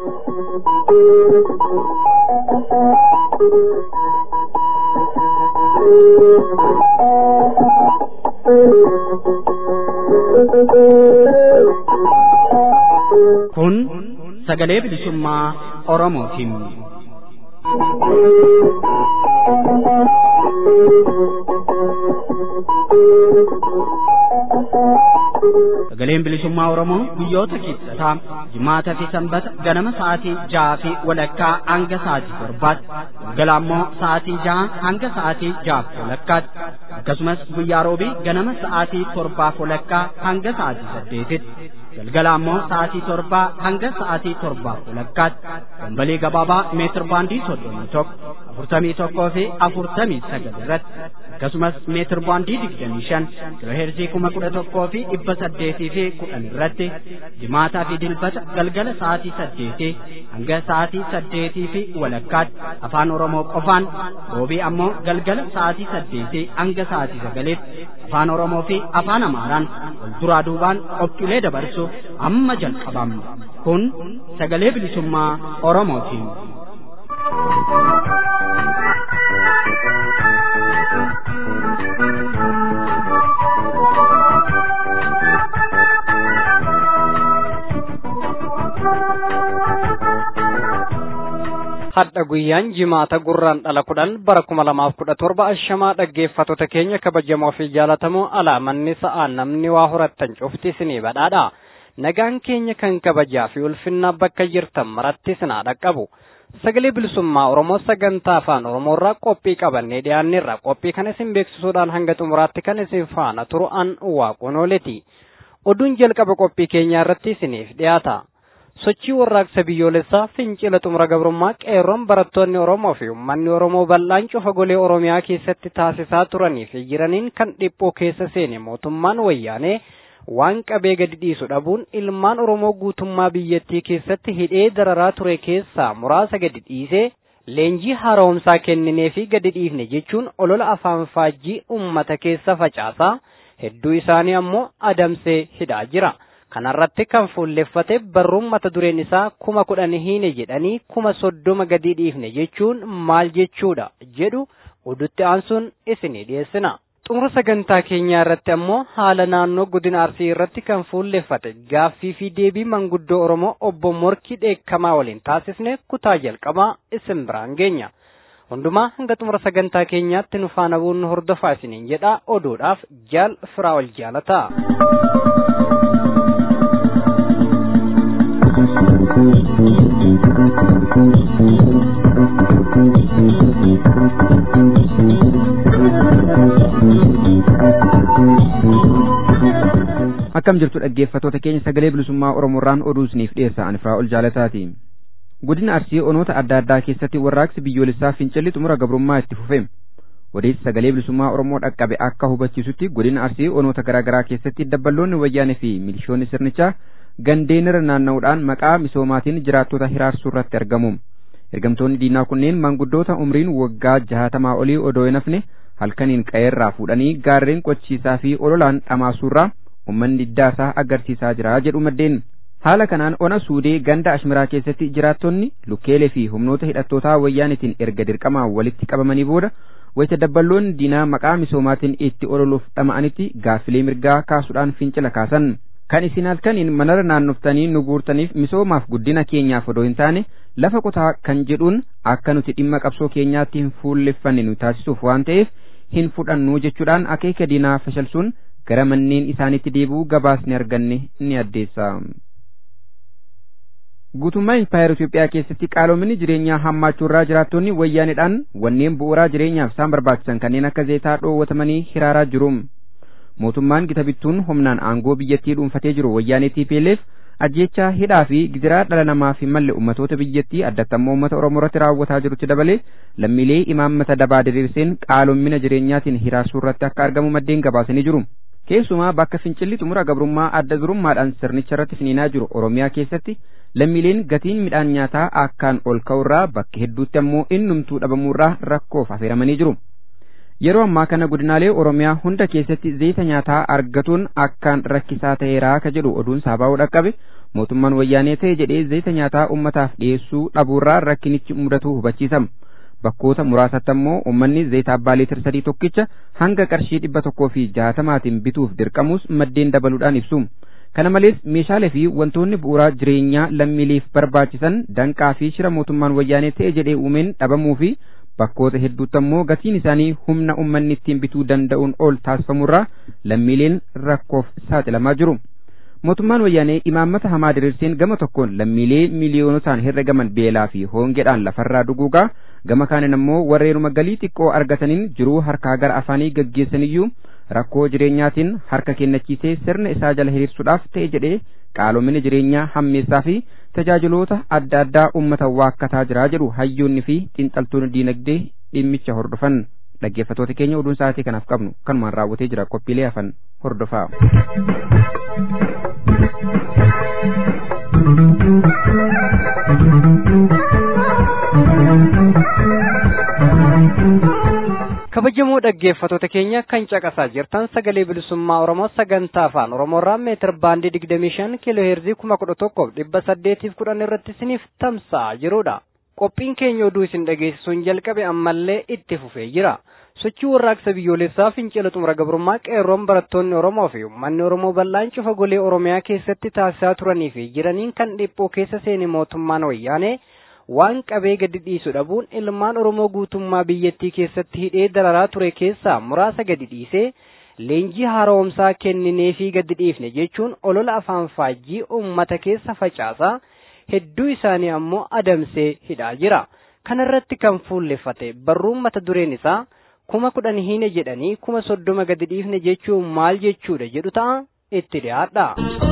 Kun sagalee bilisummaa Oromootiin. Sagaleen bilisummaa Oromoo guyyoota kibxataa jimaataa fi sanbata ganama sa'aatii jaha fi walakkaa hanga sa'aatii torbaatti galgala ammoo sa'aatii jaha hanga sa'aatii jahaaf walakkaatti akkasumas guyyaa roobii ganama sa'aatii torbaaf walakkaa hanga sa'aatii saddeetitti galgala ammoo sa'aatii torbaa hanga sa'aatii torbaaf walakkaatti dambalii gabaabaa meetir baandii soddomii tokko afurtamii tokkoo fi afurtamii sagal irratti akkasumas meetir baandii digdamii shan kiloheerzii kuma kudha tokkoo fi dhibba saddeetii fi kudhan irratti jimaataa fi dilbata galgala sa'aatii saddeetii hanga sa'aatii saddeetii fi walakkaatti afaan oromoo qofaan roobii ammoo galgala sa'aatii saddeetii hanga sa'aatii sagaliitti afaan oromoo fi afaan amaaraan wal duraa duubaan qophiilee dabarsuuf amma jalqabamna kun sagalee bilisummaa oromootiin. hadha guyyaan jimaata gurraan dhala kudhan bara kuma lamaaf kudha torba ashamaa dhaggeeffattoota keenya kabajamoo fi jaalatamoo alaamanni sa'aa namni waa horattan cufti isinii badhaadha nagaan keenya kan kabajaa fi ulfinnaa bakka jirtan maratti sinaa dhaqqabu sagalee bilisummaa oromoo sagantaa afaan oromoorraa qophii qabannee dhiyaanneerra qophii kan isin beeksisuudhaan hanga xumuraatti kan isin faana turu an waaqonooleti oduun jalqaba qophii keenyaa irratti isiniif dhiyaata. sochii warraaqsa biyyoolessaa fincila xumura gabrummaa qeerroon barattoonni oromoo fi uummanni oromoo bal'aan cufa golee oromiyaa keessatti taasisaa turanii fi jiraniin kan dhiphoo keessa seene mootummaan wayyaanee waan qabee gadi dhiisu dhabuun ilmaan oromoo guutummaa biyyattii keessatti hidhee dararaa ture keessaa muraasa gadi dhiisee leenjii haaromsaa kenninee fi gadi dhiifne jechuun olola afaan faajjii ummata keessa facaasaa hedduu isaanii ammoo adamsee hidhaa jira. kanarratti kan fuulleffate barruun mata dureen isaa kuma kudhan hiine jedhanii kuma soddoma gadi dhiifne jechuun maal jechuudha jedhu odutti aansuun isinii dhiyeessina. xumura sagantaa keenyaa irratti ammoo haala naannoo godina arsii irratti kan fuulleffate gaaffii fi deebii manguddoo oromoo obbo morkii dheekkamaa waliin taasisne kutaa jalqabaa isin biraan geenya. hundumaa hanga xumura sagantaa keenyaatti nu faana bu'uun hordofaa isiniin jedha oduudhaaf jaal firaa ol jaalataa. akkam jirtu dhaggeeffattoota keenya sagalee bilisummaa oromoorraan oduu isiniif dhiyeessa ani firaa ol jaalataati godina arsii onoota adda addaa keessatti warraaqsi biyyoolessaa fincilli xumura gabrummaa itti fufe odeessi sagalee bilisummaa oromoo dhaqqabe akka hubachiisutti godina arsii onoota garaagaraa keessatti dabballoonni wayyaanee fi milishoonni sirnichaa gandeenirra naanna'uudhaan maqaa misoomaatiin jiraattota hiraarsuu irratti argamu ergamtoonni diinaa kunneen maanguddoota umriin waggaa jaatamaa olii odoo hin hafne halkaniin qe'eerraa fuudhanii gaarreen qochiisaa fi ololaan dhamaasuurraa ummanni diddaasaa agarsiisaa jira jedhu maddeen haala kanaan ona suudee ganda ashmiraa keessatti jiraattonni lukkeelee fi humnoota hidhattootaa wayyaanitiin erga dirqamaa walitti qabamanii booda wayita dabballoonni diinaa maqaa misoomaatiin itti ololuuf dhama'anitti gaaffilee mirgaa kaasuudhaan fincila kaasan kan isin halkaniin manara naannoftanii nu guurtaniif misoomaaf guddina keenyaaf odoo hin taane lafa qotaa kan jedhuun akka nuti dhimma qabsoo keenyaatti hin fuulleffanne nu taasisuuf waan ta'eef hin fudhannu jechuudhaan akeeka diinaa fashalsuun gara manneen isaaniitti deebi'uu gabaasni arganne ni addeessa. Guutummaa Impaayera Itoophiyaa keessatti qaaloominni jireenyaa hammaachuurraa jiraattonni wayyaanidhaan wanneen bu'uuraa jireenyaaf isaan barbaachisan kanneen akka zeetaa dhoowwatamanii hiraaraa jiru. Mootummaan gita bittuun humnaan aangoo biyyattii dhuunfatee jiru wayyaanee TPLF ajjechaa hidhaa fi gidiraa dhala namaa fi malle ummatoota biyyattii addattammoo uummata Oromoo irratti raawwataa jirutti dabalee lammiilee imaammata dabaa diriirseen qaaloomina jireenyaatiin hiraarsuu irratti akka argamu maddeen gabaasanii jiru. Keessumaa bakka fincilli xumura gabrummaa adda durummaadhaan sirnicha irratti finiinaa jiru Oromiyaa keessatti lammiileen gatiin midhaan nyaataa akkaan ol ka'urraa bakka hedduutti ammoo innumtuu dhabamuurraa rakkoof affeeramanii jiru. Yeroo ammaa kana godinaalee Oromiyaa hunda keessatti zayita nyaataa argatuun akkaan rakkisaa ta'eeraa ka jedhu oduun saabaa'uu dhaqqabe mootummaan wayyaanee ta'e jedhee zayita nyaataa ummataaf dhiyeessuu dhabuurraa rakkinichi mudatu hubachiisama. bakkoota muraasatti ammoo uummanni zayita abbaa liitir sadii tokkicha hanga qarshii dhibba tokkoo fi jaatamaatiin bituuf dirqamus maddeen dabaluudhaan ibsu. Kana malees meeshaalee fi wantoonni bu'uuraa jireenyaa lammiileef barbaachisan danqaa fi shira mootummaan wayyaanee ta'e jedhee uumeen dhabamuu fi bakkoota hedduutti ammoo gatiin isaanii humna uummanni ittiin bituu danda'uun ol taasifamurraa lammiileen rakkoof saaxilamaa jiru. mootummaan wayyaanee imaammata hamaa diriirseen gama tokkoon lammiilee miiliyoonotaan herregaman beelaa fi hoongeedhaan lafarraa duguugaa gama kaaniin ammoo warreenuma galii xiqqoo argataniin jiruu harkaa gara afaanii gaggeessaniyyuu rakkoo jireenyaatiin harka kennachiisee sirna isaa jala hiriirsuudhaaf ta'e jedhee qaaloomina jireenyaa hammeessaa fi tajaajiloota adda addaa uummata waakkataa jiraa jedhu hayyoonni fi xiinxaltoonni diinagdee dhimmicha hordofan dhaggeeffatoota keenya oduun sa'aatii kanaaf qabnu kanumaan raawwatee jira qophiilee hafan hordofaa. kabajamoo dhaggeeffatoota keenya kan caqasaa jirtan sagalee bilisummaa oromoo sagantaa afaan oromoorraa meetir baandii digdamii shan kiiloo heerzii kuma kudha tokkoof dhibba saddeetiif kudhan irratti isiniif tamsa'aa jirudha qophiin keenya oduu isin dhageessisuun jalqabe ammallee itti fufee jira sochii warraaqsa biyyoolessaa fincila xumura gabrummaa qeerroon barattoonni oromoo fi uummanni oromoo bal'aan cufa golee oromiyaa keessatti taasisaa turanii fi jiraniin kan dhiphoo keessa seene mootummaan wayyaanee waan qabee gadi dhiisu dhabuun ilmaan oromoo guutummaa biyyattii keessatti hidhee dararaa ture keessaa muraasa gadi dhiisee leenjii haaromsaa kenninee fi gadi dhiifne jechuun olola afaan faajjii uummata keessa facaasaa hedduu isaanii ammoo adamsee hidhaa jira kanarratti kan fuulleffate barruun mata dureen isaa kuma kudhan hiine jedhanii kuma soddoma gadi dhiifne jechuun maal jechuudha jedhu ta'a itti dhiyaadha.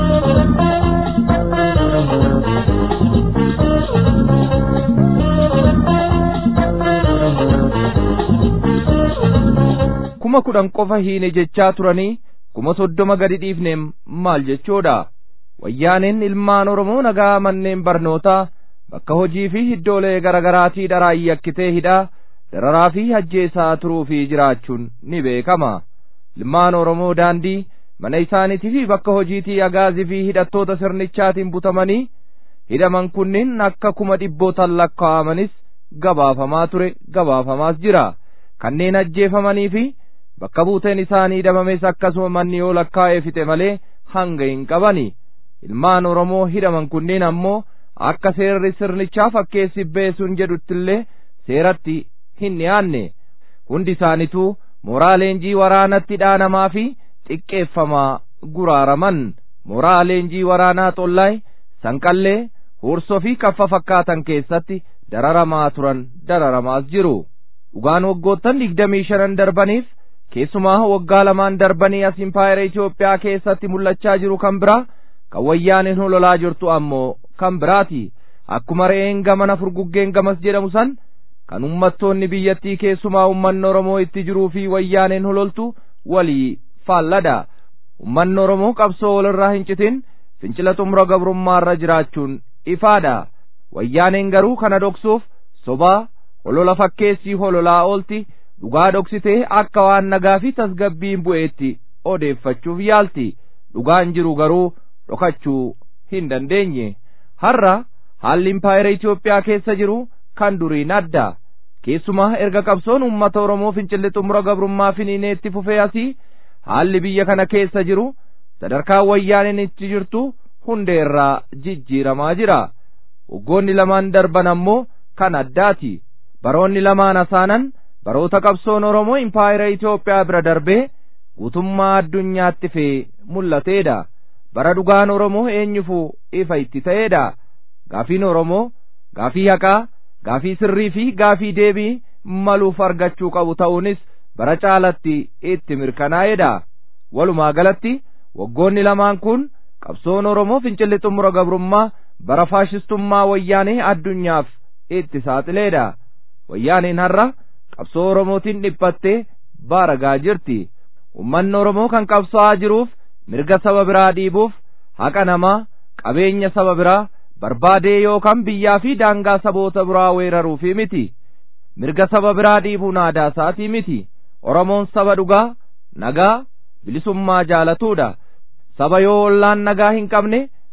kuma kudhan qofa hiine jechaa turanii kuma soddoma gadi dhiifneem maal jechuudha wayyaaneen ilmaan oromoo nagaa manneen barnootaa bakka hojii fi iddoolee garaagaraatii dharaan yakkitee hidhaa dararaa fi ajjeesaa turuu fi jiraachuun ni beekama ilmaan oromoo daandii mana isaaniitii fi bakka hojiitii agaazii fi hidhattoota sirnichaatiin butamanii hidhaman kunniin akka kuma dhibbootan lakkaa'amanis gabaafamaa ture gabaafamaas jira kanneen ajjeefamanii fi bakka buuteen isaanii dhabames akkasuma manni yoo lakkaa'ee fixe malee hanga hin qabani ilmaan oromoo hidhaman kunneen ammoo akka seerri sirnichaa fakkeessi beesuun jedhuttillee seeratti hin dhiyaanne hundi isaanituu mooraa leenjii waraanatti dhaanamaa fi xiqqeeffamaa guraaraman mooraa leenjii waraanaa xollaay sanqallee hursoo fi kaffa fakkaatan keessatti dararamaa turan dararamaas jiru dhugaan waggoottan digdamii shanan darbaniif keessumaa waggaa lamaan darbanii as impaayera Itoophiyaa keessatti mul'achaa jiru kan biraa kan wayyaaneen hololaa jirtu ammoo kan biraati akkuma re'een gamana furguggeen gamas jedhamu san kan ummattoonni biyyattii keessumaa ummanni Oromoo itti jiruu fi wayyaaneen hololtu walii faalladha ummanni Oromoo qabsoo walirraa hin citin fincila xumura gabrummaarra jiraachuun ifaadha wayyaaneen garuu kana dhoksuuf sobaa holola fakkeessii hololaa oolti dhugaa dhoksitee akka waan nagaa fi tasgabbiin bu'eetti odeeffachuuf yaalti dhugaan jiru garuu dhokachuu hin dandeenye har'a haalli impaayera Itoophiyaa keessa jiru kan duriin adda keessumaa erga qabsoon uummata Oromoo fincilli xumura gabrummaa finiineetti fufee asii haalli biyya kana keessa jiru sadarkaa wayyaaneen itti jirtu hundeerraa jijjiiramaa jira waggoonni lamaan darban ammoo kan addaati baroonni lamaan asaanan baroota qabsoon Oromoo impaayera Itoophiyaa bira darbee guutummaa addunyaatti fee mul'ateedha bara dhugaan Oromoo eenyufuu ifa itti ta'eedha gaafiin Oromoo gaafii haqaa gaafii sirrii fi gaafii deebii maluuf argachuu qabu ta'uunis bara caalatti itti mirkanaa'eedha walumaa galatti waggoonni lamaan kun qabsoon Oromoo fincilli xumura gabrummaa bara faashistummaa wayyaanee addunyaaf itti saaxileedha wayyaaneen har'a qabsoo Oromootiin dhiphattee baaragaa jirti ummanni Oromoo kan qabsaa'aa jiruuf mirga saba biraa dhiibuuf haqa namaa qabeenya saba biraa barbaadee yookaan biyyaa fi daangaa saboota biraa weeraruufi miti mirga saba biraa dhiibuun aadaa isaatii miti Oromoon saba dhugaa nagaa bilisummaa jaalatuudha saba yoo ollaan nagaa hin qabne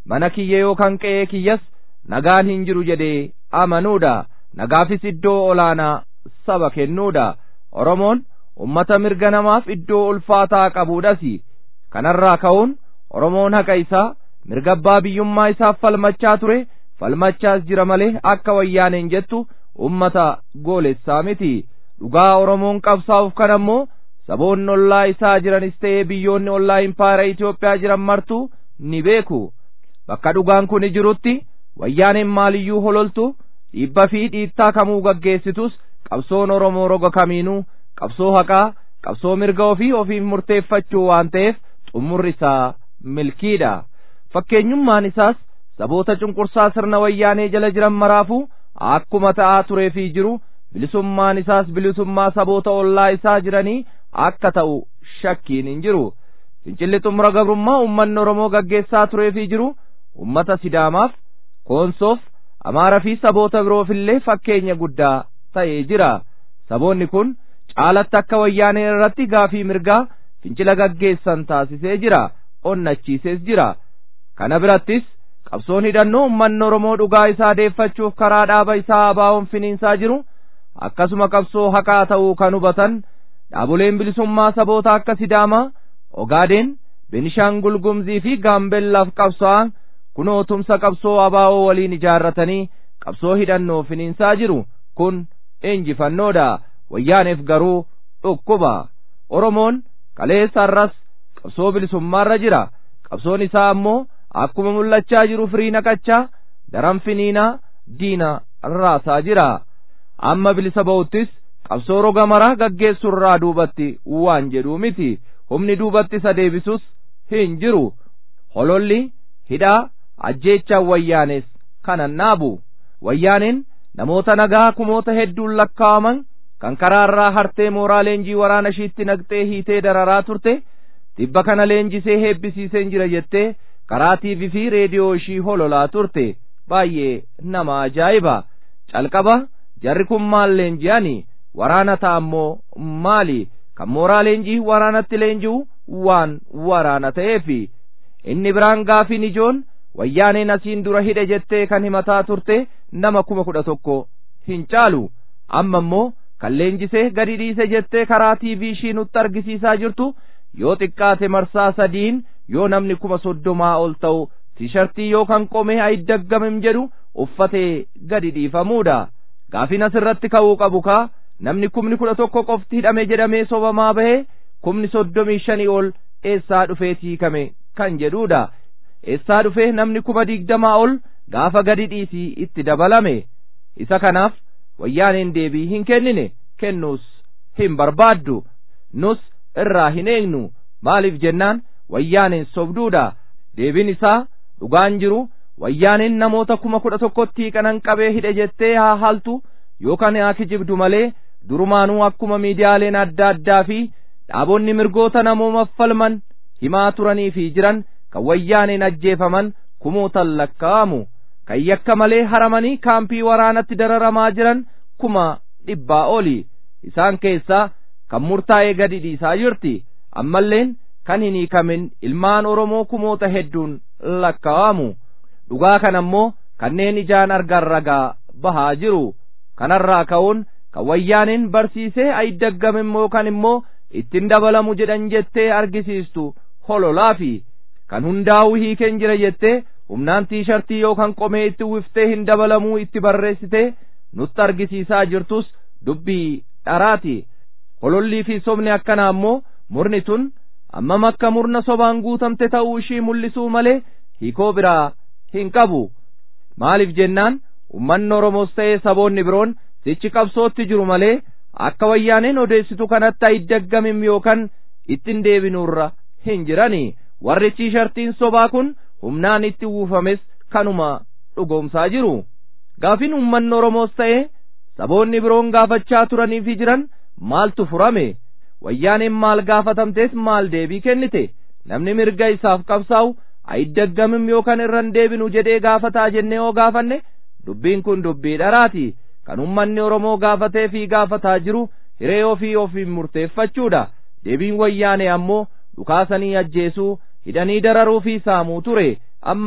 mana kiyya yookaan qe'ee kiyyas nagaan hin jiru jedhee amanuudha nagaafis iddoo olaanaa saba kennuudha oromoon ummata mirga namaaf iddoo ulfaataa qabuudhas kanarraa ka'uun oromoon haqa isaa mirga abbaa biyyummaa isaaf falmachaa ture falmachaas jira malee akka wayyaaneen jettu ummata goolessaa miti dhugaa oromoon qabsaa'uuf kan ammoo saboonni ollaa isaa jiranis ta'ee biyyoonni ollaa impaayera Itoophiyaa jiran martuu ni beeku bakka dhugaan kun jirutti wayyaaneen maaliyyuu hololtu dhiibba fi dhiittaa kamuu gaggeessitus qabsoon oromoo roga kamiinuu qabsoo haqaa qabsoo mirga ofii ofiif murteeffachuu waan ta'eef xumurri isaa milkiidha fakkeenyummaan isaas saboota cunqursaa sirna wayyaanee jala jiran maraafuu akkuma ta'aa turee fi jiru bilisummaan isaas bilisummaa saboota ollaa isaa jiranii akka ta'u shakkiin hin jiru fincilli xumura gabrummaa ummanni oromoo gaggeessaa turee fi jiru ummata sidaamaaf koonsoof amaaraa fi saboota biroofillee fakkeenya guddaa ta'ee jira saboonni kun caalatti akka wayyaanee irratti gaafii mirgaa fincila gaggeessan taasisee jira onnachiisees jira kana birattis qabsoon hidhannoo ummanni oromoo dhugaa isaa deeffachuuf karaa dhaaba isaa abaawoon finiinsaa jiru akkasuma qabsoo haqaa ta'uu kan hubatan dhaaboleen bilisummaa saboota akka sidaamaa ogaadeen benishaangul gumzii fi gaambellaaf qabso'an kunoo tumsa qabsoo abaawoo waliin ijaarratanii qabsoo hidhannoo finiinsaa jiru kun injifannoodha wayyaaneef garuu dhukkuba oromoon kaleessa har'as qabsoo bilisummaarra jira qabsoon isaa ammoo akkuma mul'achaa jiru firii naqachaa daran finiinaa diina raasaa jira amma bilisa ba'uttis qabsoo roga maraa gaggeessurraa duubatti waan jedhuu miti humni duubatti isa deebisus hin jiru hololli hidhaa ajjeechaan wayyaanes kanan naabu wayyaaneen namoota nagaa kumoota hedduun lakkaa'aman kan karaarraa hartee mooraa leenjii waraana ishiitti naqxee hiitee dararaa turte dhibba kana leenjisee heebbisiiseen jira jettee karaa tiivii fi reediyoo ishii hololaa turte baay'ee nama ajaa'iba calqaba jarri kun maal leenji'ani waraana ta'ammoo maali kan mooraa leenjii waraanatti leenji'u waan waraana ta'eefi inni biraan gaafiin ijoon wayyaaneen asiin dura hidhe jettee kan himataa turte nama kuma kudha tokko hin caalu amma immoo kan leenjisee gadi dhiise jettee karaa tiivii ishii nutti argisiisaa jirtu yoo xiqqaate marsaa sadiin yoo namni kuma soddomaa ol ta'u tiishartii yookaan qomee ayiddaggamem jedhu uffatee gadi dhiifamuudha gaafin asirratti ka'uu qabu kaa namni kumni kudha tokko qofti hidhame jedhamee sobamaa bahee kumni soddomii shanii ol eessaa dhufee hiikame kan jedhuudha eessaa dhufee namni kuma digdamaa ol gaafa gadi dhiisii itti dabalame isa kanaaf wayyaaneen deebii hin kennine kennuus hin barbaaddu nus irraa hin eegnu maaliif jennaan wayyaaneen sobduudha deebiin isaa dhugaan jiru wayyaaneen namoota kuma kudha tokkotti hiikanan qabee hidhe jettee haa haltu yookaan haa kijibdu malee durumaanuu akkuma miidiyaaleen adda addaa fi dhaabonni mirgoota namoomaaf falman himaa turanii fi jiran kan wayyaaneen ajjeefaman kumootan lakkaa'amu kan yakka malee haramanii kaampii waraanatti dararamaa jiran kuma dhibbaa oli isaan keessaa kan murtaa'ee gadi dhiisaa jirti ammalleen kan hin hiikamin ilmaan oromoo kumoota hedduun lakkaa'amu dhugaa kan ammoo kanneen ijaan argan ragaa bahaa jiru kanarraa ka'uun kan wayyaaneen barsiisee ayidaggame immoo kan immoo ittiin dabalamu jedhan jettee argisiistu hololaafi kan hundaa'u hiikeen jira jettee humnaan tiishartii yookaan qomee itti uwwiftee hin dabalamuu itti barreessitee nutti argisiisaa jirtus dubbii dharaati holollii fi sobni akkanaa ammoo murni tun ammam akka murna sobaan guutamte ta'uu ishii mul'isuu malee hiikoo biraa hin qabu maaliif jennaan ummanni oromoos ta'ee saboonni biroon sichi qabsootti jiru malee akka wayyaaneen odeessitu kanatti ayiddaggamim yookaan ittiin deebinuurra hin jirani warri tiishartiin sobaa kun humnaan itti uwwifames kanuma dhugoomsaa jiru gaafin ummanni oromoos ta'ee saboonni biroon gaafachaa turanii fi jiran maaltu furame wayyaaneen maal gaafatamtees maal deebii kennite namni mirga isaaf qabsaa'u ayiddaggamim yookaan irran deebinu jedhee gaafataa jennee oo gaafanne dubbiin kun dubbii dharaati kan ummanni oromoo gaafatee fi gaafataa jiru hiree ofii ofiin murteeffachuudha deebiin wayyaane ammoo dhukaasanii ajjeesuu hidhanii dararuu fi saamuu ture ammas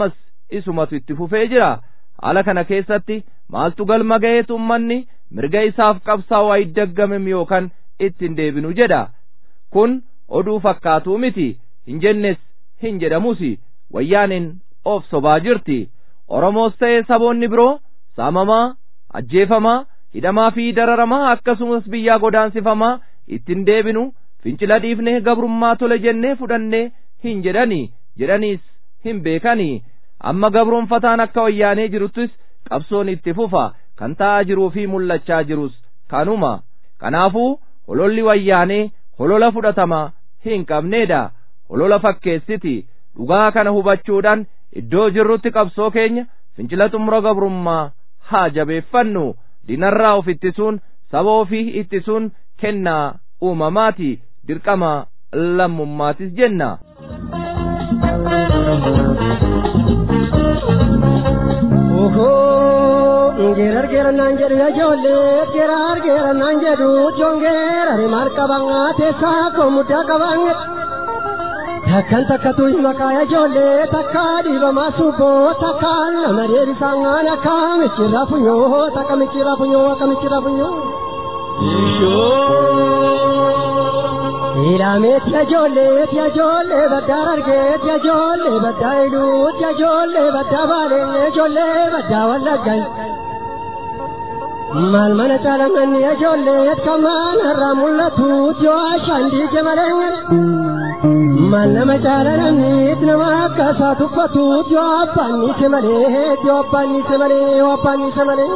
isumatu itti fufee jira haala kana keessatti maaltu galma ga'eetu ummanni mirga isaaf qabsaa'u wayiddaggamem yookaan ittiin deebinu jedha kun oduu fakkaatuu miti hin jennes hin jedhamusi wayyaaniin of sobaa jirti oromoos ta'ee saboonni biroo saamamaa ajjeefamaa hidhamaa fi dararamaa akkasumas biyyaa godaansifamaa ittiin deebinu fincila dhiifnee gabrummaa tole jennee fudhannee hin jedhani jedhaniis hin beekani amma gabroonfataan akka wayyaanee jiruttis qabsoon itti fufa kan ta'aa jiruu fi mul'achaa jirus kanuma kanaafuu hololli wayyaanee holola fudhatama hin qabneedha holola fakkeessiti dhugaa kana hubachuudhaan iddoo jirrutti qabsoo keenya fincila xumura gabrummaa haa jabeeffannu dinarraa of ittisuun saba ofii ittisuun kennaa uumamaati dirqama lammummaatis jenna. Geerar geerar naan jedhu ijoollee geerar geerar naan jedhu joon geerare maal qaban teessaa koo muddaa qaban. Takkan takkatu maqaa ijoollee takka dhiibamaa subboo takka nama deebisaan gaan akka michirraa funyoo takka michirraa funyoo akka michirraa funyoo. Ilaameetti ijoolleetti ijoollee baddaa argeetti ijoollee baddaa iluutti ijoollee baddaa baalee ijoollee baddaa wallaggan. Maal mana caalamanni ijoollee kamaan irraa mul'atu yoo ashaan diige malee. Maal nama caala namni nama akka isaa tuffatu yoo abbaan niise malee yoo abbaan niise malee yoo abbaan niise malee.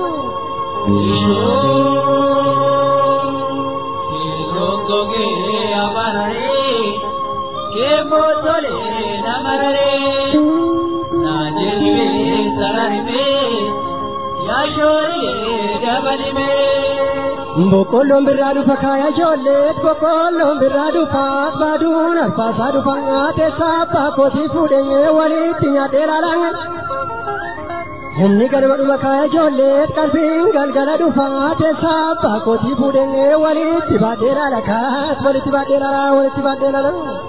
Goge abarare, ke botole namarare, najelibe sararime, yashore dabalime. Boqqolloon birraa dhufa kaaya ijoollee boqqolloon birraa dhufa baaduun alfaasaa dhufa teessaa abbaa kootii fuudhee walitti nyaadhee laalaan. Humni galma dhuma kaaya ijoollee qalbiin galgala dhufa teessaa abbaa kootii fuudhee walitti baadhee laala kaas walitti baadhee laala walitti baadhee laala.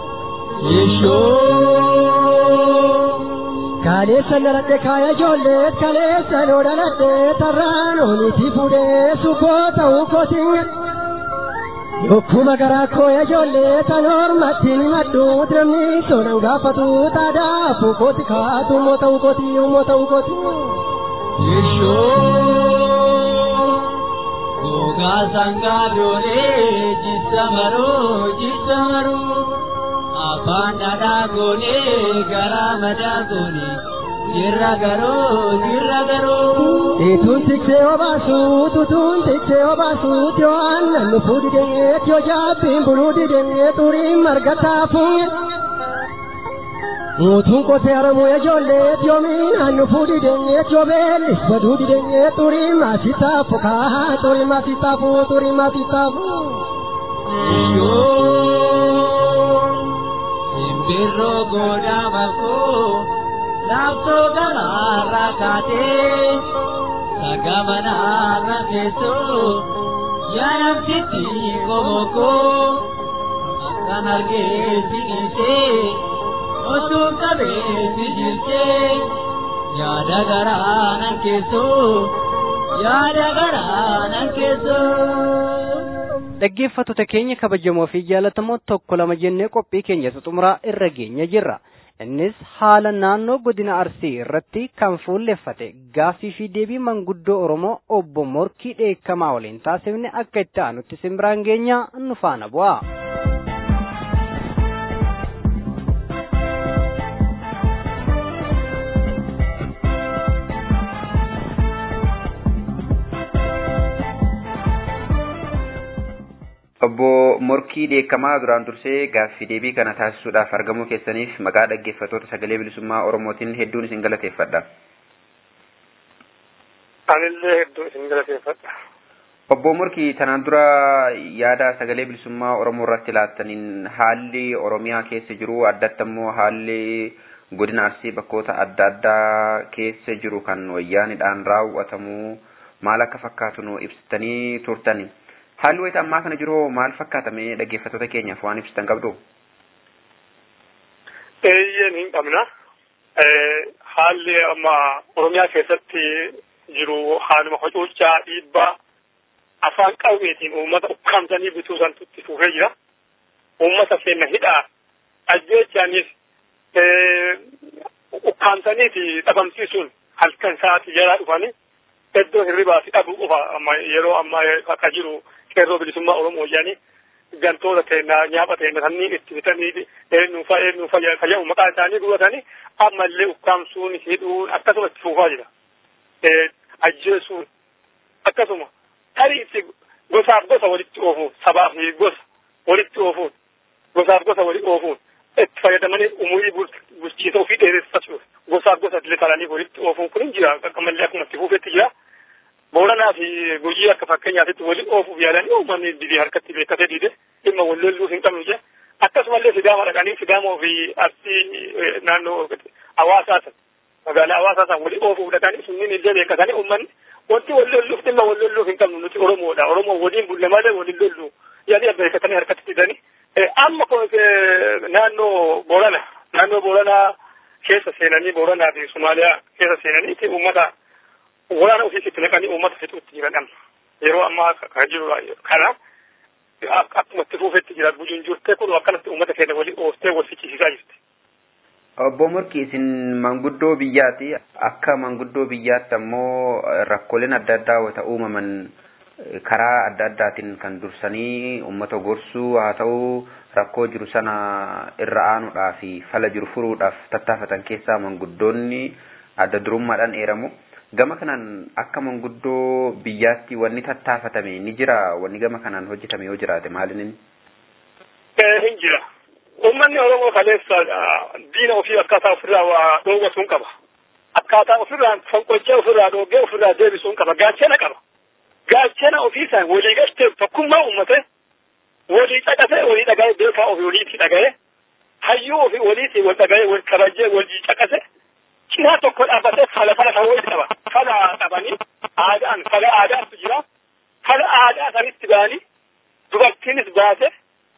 Kaleessa naladhe kaaya ijoollee kaleessa noo dhaladhe tarraan ooniitii fuudhee subboo ta'uu kootiin. Yokkuma garaa koo ijoollee tan hormatti ni maddu namni soonan gaafatu taadaa afuu kooti kaatu moo ta'uu kooti moo ta'uu kooti. Gogaa sangaa doolee jissa maroo jissa maroo afaan dhadhaa goonee garaa madaa goonee jirra garoo jirra garoo. Ituun tiksee obaasu tutuun tiksee obaasu yoo aannan dhufuu didee yoo jaabbiin buluu didee xuriin marga taafuun. Muutuun qotee haramuu ijoollee yoomiin hannu fuudhi deenyee joobeellis baduu dideenyee xurii maasii taafu kaa xurii maasii taafu xurii maasii taafu. Simbirroo goodaa makoo laaftoo gamaarraa kaatee sagamanarra teessoo yaadamsitti komokoo akkan argee sigiisee. osoo qabeessi jirtee yaada garaa nan keessoo yaada garaa nan keessoo. Dhaggeeffattoota keenya kabajamoo fi jaalatamoo tokko lama jennee qophii keenya xumuraa irra geenya jirra. Innis haala naannoo godina Arsii irratti kan fuulleffate gaaffii fi deebii manguddoo Oromoo obbo Morkii Dheekkamaa waliin taasifne akka itti aanutti simbiraan geenya nu faana bu'a. Obbo Morkii Dheekkamaa duraan dursee gaaffii deebii kana taasisuudhaaf argamuu keessaniif maqaa dhaggeeffattoota sagalee bilisummaa Oromootiin hedduun isin galateeffadha. Anillee hedduu isin galateeffadha. Obbo Morkii tanaan dura yaada sagalee bilisummaa Oromoo irratti laattaniin haalli Oromiyaa keessa jiru addatti immoo haalli godina Arsii bakkoota adda addaa keessa jiru kan wayyaanidhaan raawwatamu maal akka fakkaatu nu ibsitanii turtani. Haalli wayita ammaa kana jiru maal fakkaatame dhaggeeffattoota keenyaaf waan ibsitan qabdu? Eeyyeen hin qabna. haalli amma oromiyaa keessatti jiru haaluma hocuuccaa dhiibbaa afaan qawweetiin uummata ukkaamsanii bituu santu itti fufee jira. Uummata seenna hidhaa ajjeechaanis ukkaamsaniiti dhabamsiisuun halkan sa'aatii jalaa dhufanii iddoo hirribaa fi dhabuu qofa amma yeroo amma akka jiru qeerroo bilisummaa Oromoo jedhanii gantoota teennaa nyaapha teenna sanniin itti bitanii eenyuufa eenyuufa fayyadu maqaa isaanii dubatanii ammallee ukkaamsuun hidhuun akkasuma itti fufaa jira. Ajjeesuun akkasuma tarii itti gosaaf gosa walitti oofuun sabaa fi gosa walitti oofuun gosaaf gosa walitti oofuun itti fayyadamanii umurii bulchiisa ofii dheereffachuuf gosaaf gosa illee talanii walitti oofuun kun hin jira qaqqamallee akkuma itti fufetti jira. Booranaa fi guyyaa akka fakkeenyaatitti walitti oofuuf yaalanii uummanni didee harkatti beekkatee dide dhimma wal lolluuf hin qabnu jira. Akkasumallee sidaama dhaqanii sidaamaa fi arsii naannoo hawaasaa san magaalaa hawaasaa san walitti oofuuf dhaqanii sunniin illee beekkatanii uummanni wanti wal lolluuf dhimma wal lolluuf hin qabnu nuti Oromoodha. Oromoo waliin bulle malee waliin lollu yaadii beekkatanii harkatti didanii. Amma naannoo Boorana naannoo Booranaa keessa seenanii Booranaa fi Somaaliyaa keessa seenanii uummata waraana ofiisitti naqanii uummata fixuutti jiran amma. Yeroo ammaa kan jiru kana akkuma itti fuufetti jira bujuun jirtee kun akkanatti uummata keenya waliin ooftee wal fichisiisaa jirti. Obbo Morki isin manguddoo biyyaati. Akka manguddoo biyyaatti ammoo rakkooleen adda addaa wata uumaman karaa adda addaatiin kan dursanii uummata gorsuu haa ta'u rakkoo jiru sana irra aanuudhaaf fala jiru furuudhaaf tattaafatan keessaa manguddoonni adda durummaadhaan eeramu. Gama kanaan akka manguddoo biyyaatti wanni tattaafatame ni jira wanni gama kanaan hojjetame yoo jiraate maalin inni? Hin jira. Uummanni Oromoo kaleessa diina ofii akkaataa ofirraa waa dhoowwatuun qaba. Akkaataa ofirraa fonqolchee ofirraa dhoogee ofirraa deebisuun qaba. Gaachana qaba. Gaachana ofiisaan walii galtee tokkummaa uummate walii caqasee walii dhaga'ee beekaa ofii waliitti dhaga'ee hayyuu ofii waliitti wal dhaga'ee wal kabajee walii caqasee cinaa tokko dhaabbatee fala fala ta'uu qaba. Fala qabanii aadaan fala aadaatu jira. Fala aadaa sanitti ba'anii dubartiinis baase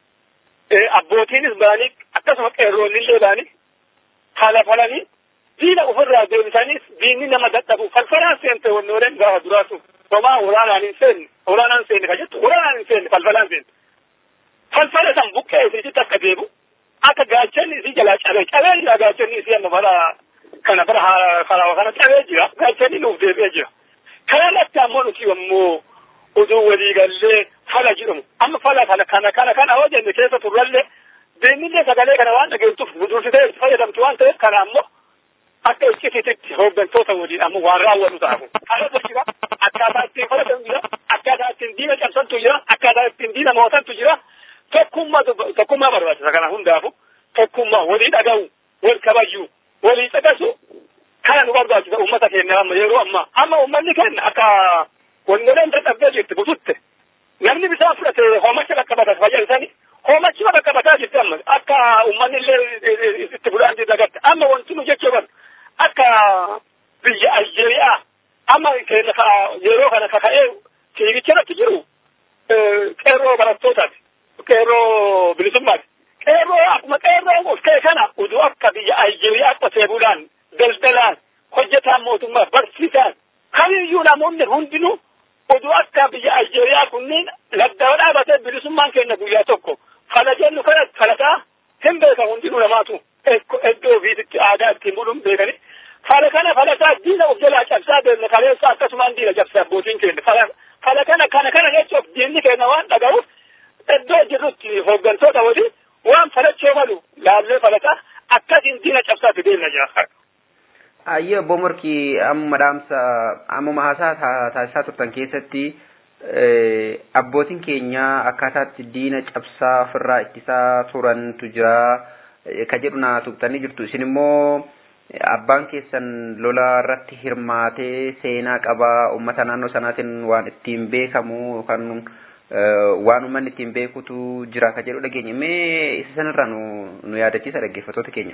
abbootiinis ba'anii akkasuma qeerroonnillee ba'anii fala falanii diina ofirraa deebisaniis diinni nama dadhabu falfalaan seente wannooleen gaafa duraatu homaa waraanaan hin seenne waraanaan seenne kan jettu waraanaan hin seenne falfalaan seente. Falfala san buqqee isiitti akka deebu akka gaachanni isii jalaa cabee cabee jira gaachanni isii amma bara kana bara karaa kana cabee jira gaachanni nuuf deebi'ee jira. Kana latti ammoo nuti ammoo oduu walii gallee fala jedhamu amma fala kana kana kana kana hoo jenne keessa turrallee deemnillee sagalee kana waan dhageessuuf nu dursitee itti fayyadamtu waan ta'eef kana ammoo akka iccitiitti hooggantoota waliin ammoo waan raawwatu ta'amu. Kana jira akkaataa ittiin fayyadamu jira akkaataa ittiin diina cabsantu jira akkaataa ittiin diina mootantu jira tokkummaa tokkummaa barbaachisa kana hundaafu tokkummaa walii dhaga'u wal kabajuu walii caqasu kana nu barbaachisa uummata keenya amma yeroo amma amma uummanni keenya akka wannoleen dadhabdee jirti bututte namni bisaan fudhate hoomacha qaqqabata fayyadisanii hoomachima qaqqabataa jirti amma akka uummanni illee itti fudhaan dagatte amma wanti nu jechuu barbaadu akka biyya Aljeeriyaa amma keenya ka yeroo kana kaka'ee fiigicha irratti jiru qeerroo barattootaati qeerroo bilisummaati qeerroo akkuma qeerroo of kee kana uduu akka biyya Aljeeriyaa qotee bulaan daldalaan hojjetaan mootummaa barsiisaan kamiyyuu namoonni hundinuu oduu akka biyya Aljeeriyaa kunniin laddaa dhaabatee bilisummaan keenya guyyaa tokko kana jennu kana kalataa hin beekan hundinuu namaatu iddoo ofiisitti aadaa ittiin buluun beekani. Fala kana falataa diina of jalaa cabsaa deemne kaleessa akkasumaan diina cabsaa abbootiin keenya. Fala kana kana kana jechuuf diinni keenya waan dhaga'uuf iddoo jirrutti hooggantoota waliin waan falachoo malu laallee falataa akkasiin diina cabsaa deemna jira. Ayyee obbo Morkii amma dhaamsa ammuma haasaa taasisaa turtan keessatti abbootiin keenya akkaataatti diina cabsaa ofirraa ittisaa turantu jira ka jedhu naa tuqxanii jirtu isin immoo abbaan keessan lola irratti hirmaatee seenaa qabaa uummata naannoo sanaatiin waan ittiin beekamu yookaan waan uummanni ittiin beekutu jira ka jedhu dhageenya mee isa sanarraa nu nu yaadachiisa dhaggeeffattoota keenya.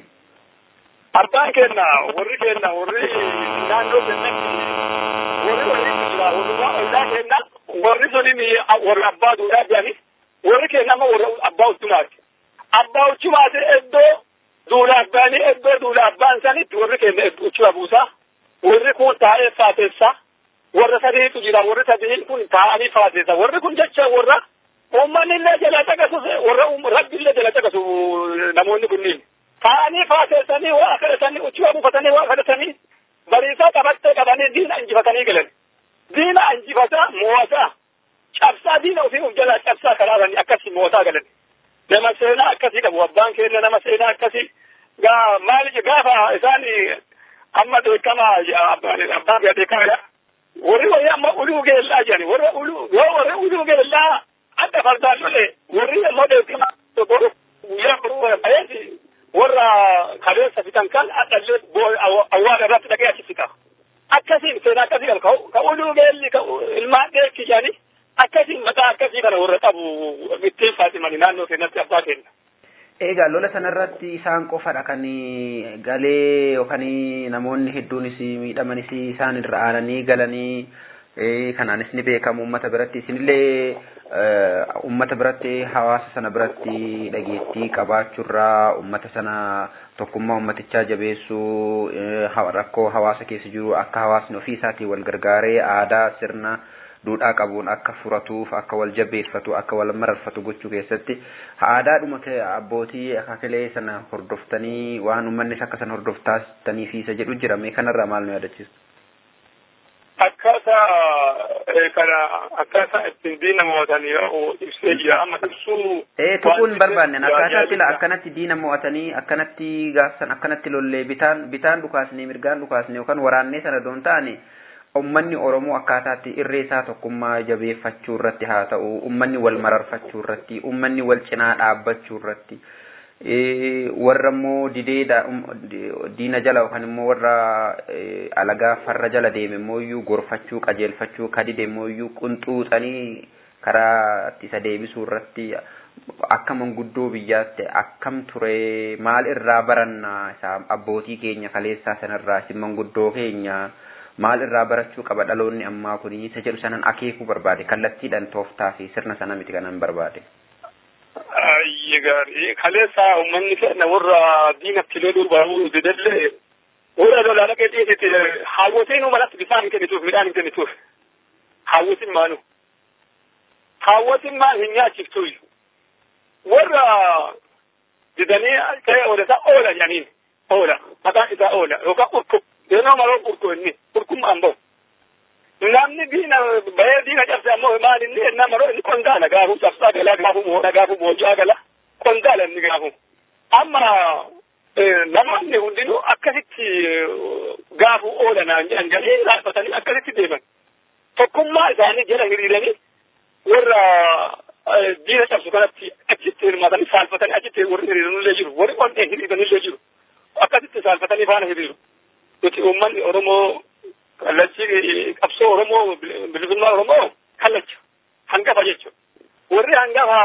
Abbaan keenya warri keenya warri naannoo keenyatti warri warri jira warri ollaa keenya warri suniin warri abbaa duudhaa jedhani warri keenya amma warri abbaa uttumaati. Abbaa uttumaati iddoo duulaaf baanii eddoo duulaaf baan sanitti warri keenya uchuba buusaa warri kun taa'ee faateessaa warra sadiitu jira warri sadiin kun taa'anii faateessa warri kun jecha warra uummanni illee jala caqasu warra rabbi illee jala caqasu namoonni kunniin taa'anii faateessanii waa kadhatanii uchuba buufatanii waa kadhatanii bariisaa qabattee qabanii diina injifatanii galan diina injifataa moo'ataa cabsaa diina ofii uf jalaa cabsaa karaaranii akkasii mootaa galan nama seenaa akkasii qabu abbaan keenya nama seenaa akkasii gaa maali gaafa isaan amma beekama abbaan biyya beekama warri wayii amma uluu geellaa jedhani warra uluu yoo warri uluu geellaa adda fardaan lole warri ammoo beekama guyyaa boruu bayeeti warra kabeessa fitan kan adhallee awwaala irratti dhaqee achi fita akkasiin seenaa akkasii qaba ka uluu geelli ka ilmaan dheekki jedhani akkasiin maqaa akkasii kana warra qabu ittiin faaximani naannoo keenyatti abbaa keenya. Egaa lola sanarratti isaan qofadha kan galee yookaan namoonni hedduunis miidhamanis isaan irra aananii galanii kanaanis ni beekamu uummata biratti isinillee uummata biratti hawaasa sana biratti dhageettii qabaachuurraa uummata sana tokkummaa uummatichaa jabeessuu rakkoo hawaasa keessa jiru akka hawaasni ofii isaatii wal gargaaree aadaa sirna duudhaa qabuun akka furatuuf akka wal jabeeffatu akka wal mararfatu gochuu keessatti aadaadhuma abbootii akaakilee sana hordoftanii waan uummannis akka sana hordoftaastanii fi isa jedhu jira mee kanarraa maal nu yaadachiistu. Akkaataa kana akkaataa ittiin diina mo'atan ibsee jira amma ibsuu. Ee tuquun barbaanne akkaataa sila akkanatti diina mo'atanii akkanatti gaafsan akkanatti lollee bitaan bitaan dhukaasne mirgaan dhukaasne yookaan waraannee sana doon ta'ani ummanni Oromoo akkaataatti irree isaa tokkummaa jabeeffachuu irratti haa ta'u ummanni wal mararfachuu irratti ummanni wal cinaa dhaabbachuu irratti warra immoo didee diina jala yookaan immoo warra alagaa farra jala deeme immoo iyyuu gorfachuu qajeelfachuu kadide immoo iyyuu qunxuuxanii karaa isa deebisuu irratti akka manguddoo biyyaatti akkam ture maal irraa baranna isa abbootii keenya kaleessaa sanarraa isin manguddoo keenya maal irraa barachuu qaba dhaloonni ammaa kun isa jedhu sanan akeekuu barbaade kallattiidhaan tooftaa fi sirna sana miti kanan barbaade. Ayyi gaarii kaleessa uummanni keenya warra diinatti loluu baruu didallee warra lolaa dhaqee dhiyeessite hawwatiin malatti bisaan hin kennituuf midhaan hin kennituuf hawwatiin maanu hawwatiin maan hin nyaachiftu warra didanii ta'ee oolasaa oola jedhaniin oola maqaan isaa oola yookaan urku Deenoo maroo urku inni urkummaan bahu. Namni diina bahee diina cabse ammoo maal inni ennaa maroo inni qondaala gaafuu cabsaa galaa gaafuu moona gaafuu boojaa gala qondaala inni gaafuu. Amma namoonni hundinuu akkasitti gaafuu oolanaan jedhan galee raaffatanii akkasitti deeman. Tokkummaa isaanii jala hiriiranii warra diina cabsu kanatti achitti hirmaatanii saalfatanii achitti warri hiriiranillee jiru warri qonneen hiriiranillee jiru. Akkasitti saalfatanii faana hiriiru. nuti uummanni Oromoo kallachi qabsoo Oromoo bilisummaa Oromoo kallacha hangafa jechuudha. Warri hangafa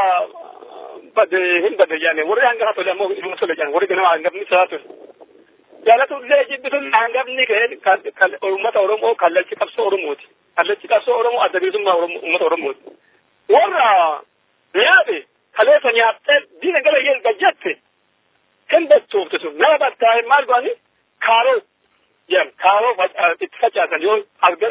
bade hin bade jaane warri hangafa tole ammoo ilma tole jaane warri ganama hangafni isaa tole. Jaalatullee jibbituun hangafni ka'e uummata Oromoo kallachi qabsoo Oromooti. Kallachi qabsoo Oromoo adda bilisummaa uummata Oromooti. Warra nyaate kaleessa nyaattee diina gara gajjatte hin battoofte sun nama battaa'e maal go'anii kaaroo jedhan kaaroo itti facaasan yoo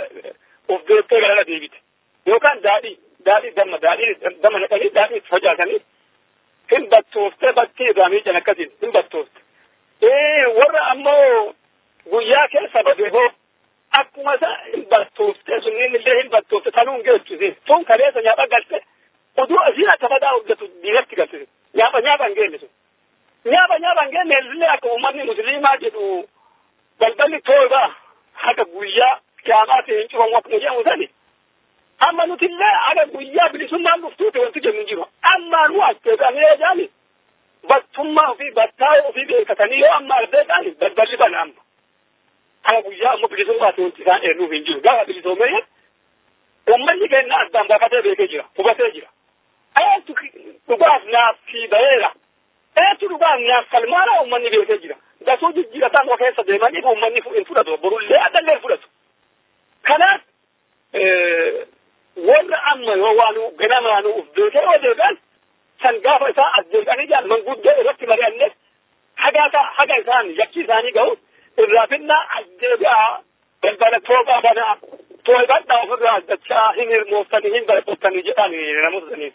of deettee galala deebite yookaan daadhii daadhii damma daadhii damma naqanii daadhii itti facaasanii hin battooftee battii irraa miican akkasiin hin battoofte. warra ammoo guyyaa keessa badee hoo akkuma isa hin battooftee sunniin illee hin battoofte sanuun geessise tun kaleessa nyaapha galte oduu asiin akka fadaa hojjetu diinatti galchise nyaapha nyaapha hin geenne sun. Nyaapha nyaapha hin geenne illee akka uummanni musliimaa jedhu balballi toobaa haga guyyaa kiyaamaatti hin cufamu akkuma jedhamu sani. Amma nuti illee haga guyyaa bilisummaan dhuftuuti wanti jennu jiru. Amma nu as teessanii jaani battummaa ofii battaa'ee ofii beekatanii yoo amma argee jaani balballi bana amma. Haga guyyaa ammoo bilisummaatti wanti isaan eenyuuf hin jiru. Gaafa bilisoomee uummanni keenya addaan baafatee beekee jira. Hubatee jira. Eetu dhugaaf naaf fi baheera. Eetu dhugaaf naaf falmaara uummanni beekee jira. Gasuu jijjiirataan of keessa deemanii uummanni hin fudhatu. Borullee addallee hin fudhatu. Kanaaf warra amma yoo waan ganamaanu uf beekee yoo deebi'an san gaafa isaa as deebi'anii jaan manguddoo irratti mari'anne haga haga isaan yakki isaanii ga'u irraa finna deebi'aa balbala tooqaa banaa to'ibadhaa ofirraa dachaa hin hirmooftanii hin barattanii jedhaan namoota saniif.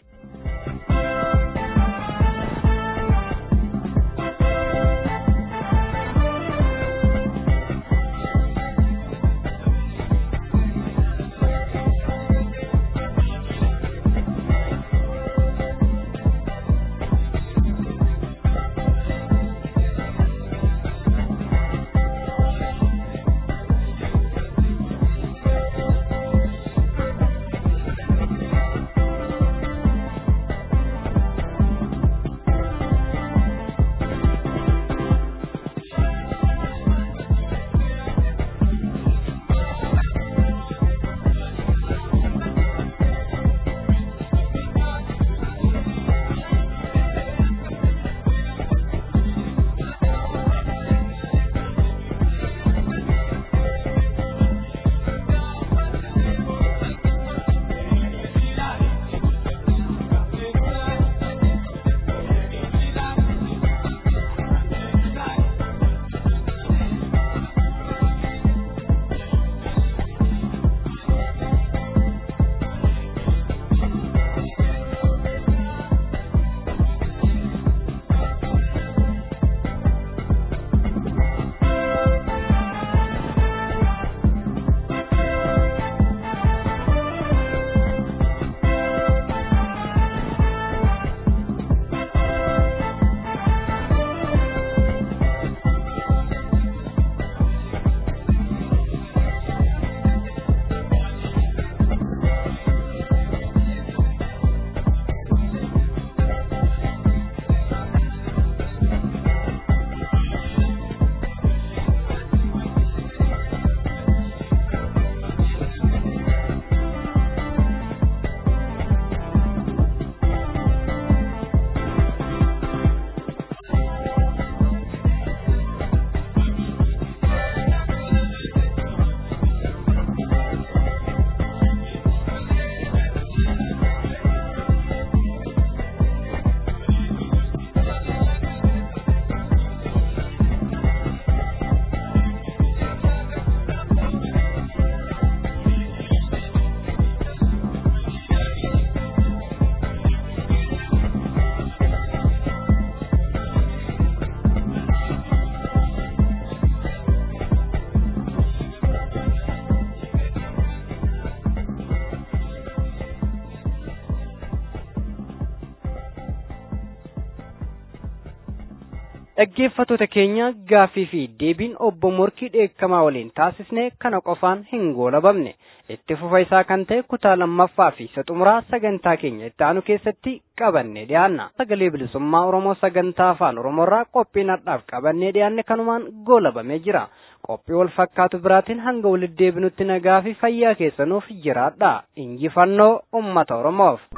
dhaggeeffattoota keenya gaaffii fi deebiin obbo Morkii dheekkamaa waliin taasisne kana qofaan hin goolabamne itti fufa isaa kan ta'e kutaa lammaffaa fi isa xumuraa sagantaa keenya itti aanu keessatti qabannee dhiyaanna sagalee bilisummaa oromoo sagantaa afaan oromoorraa qophii har'aaf qabannee dhiyaanne kanumaan goolabamee jira qophii wal fakkaatu biraatiin hanga walitti deebinutti nagaa fi fayyaa keessanuuf jiraadha injifannoo ummata oromoof.